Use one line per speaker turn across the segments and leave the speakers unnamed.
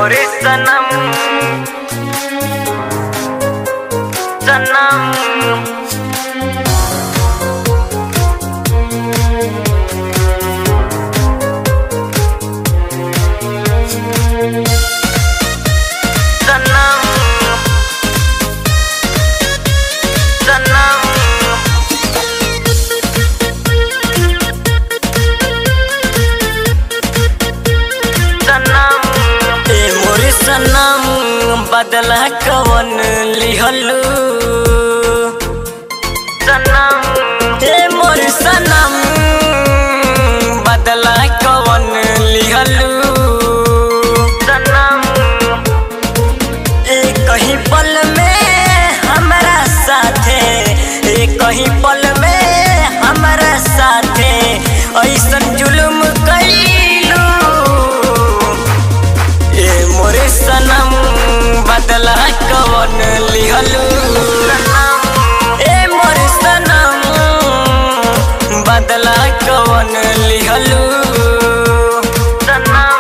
मोरे सनम सनम सनम सनम सनम ए मोरे सनम बदला कवन लिहलू सनम ए मोरे सनम बदला कवन लिहलू सनम ए कहीं पल में हमारा साथे ए कहीं पल में हमारा साथे ऐसन जुल्म कैलू ए मोरे सनम बदला कवन लिहलू ए मोरे सनम बदला कवन लिहलू सनम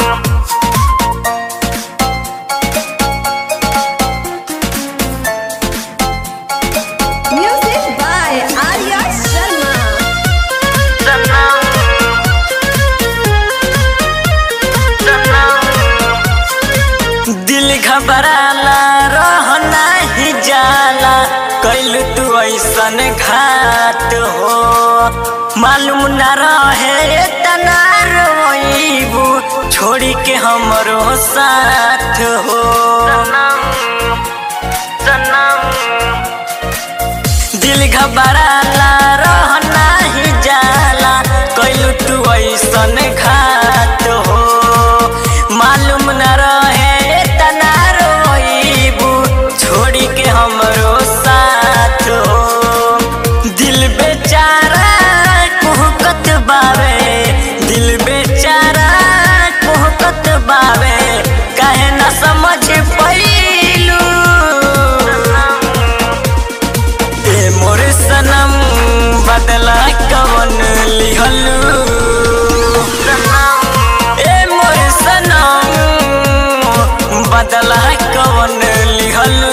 Music by Arya Sharma.
सनम सनम दिल घबराला रह नाही जाला कैल तू ऐसन घात हो मालूम न रहे तना रोइबू छोड़ी के हमरो साथ हो दिल घबराला रह नाही जाला कैलू तू ऐसन घात हो मालूम न रहे तना रोइबू छोड़ी के हमरो साथ हो दिल बेचारा कुहकत बावे दिल बेचारा कुहकत बावे काहे न समझ पैलू ए मोरे सनम बदला कवन लिहलू ए मोरे सनम बदला कवन लिहलू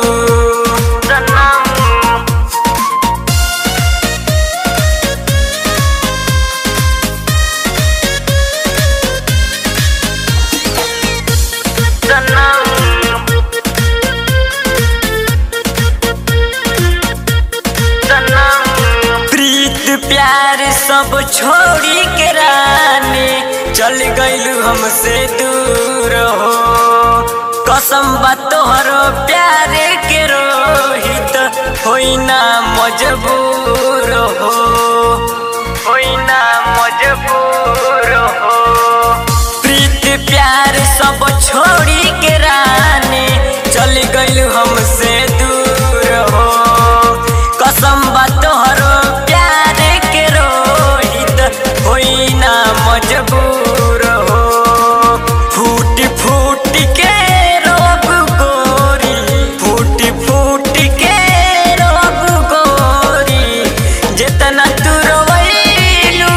प्रीत प्यार सब छोड़ी के रानी चल गइलू हमसे दूर हो कसम बा तोहरो प्यार के रोहित होई ना मजबूर हो होई ना मजबूर हो प्रीत प्यार सब छोड़ी के रानी चल गइलू हमसे दूर हो कसम बा तोहरो प्यार के रोहित होई ना मजबूर हो फूट फूट के रोब गोरी फूट फूट के रोब गोरी जितना तू रोइलू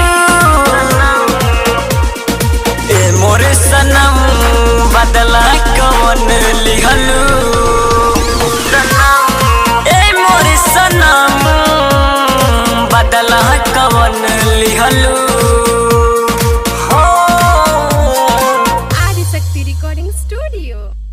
ए मोरे सनम बदला कवन लिहलू ए मोरे सनम बदला कवन लिहलू हो
Adisakti Recording Studio.